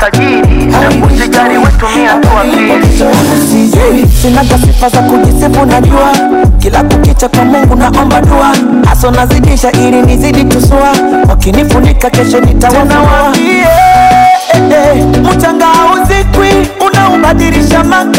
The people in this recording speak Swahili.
utajiri na usijali wetumia tu akili Sijui, sinaga sifa za kujisifu najua kila kukicha kwa mungu naomba dua haso nazidisha ili nizidi tusua wakinifunika kesho nitawanawaa mchanga hauzikwi unaubadilisha maka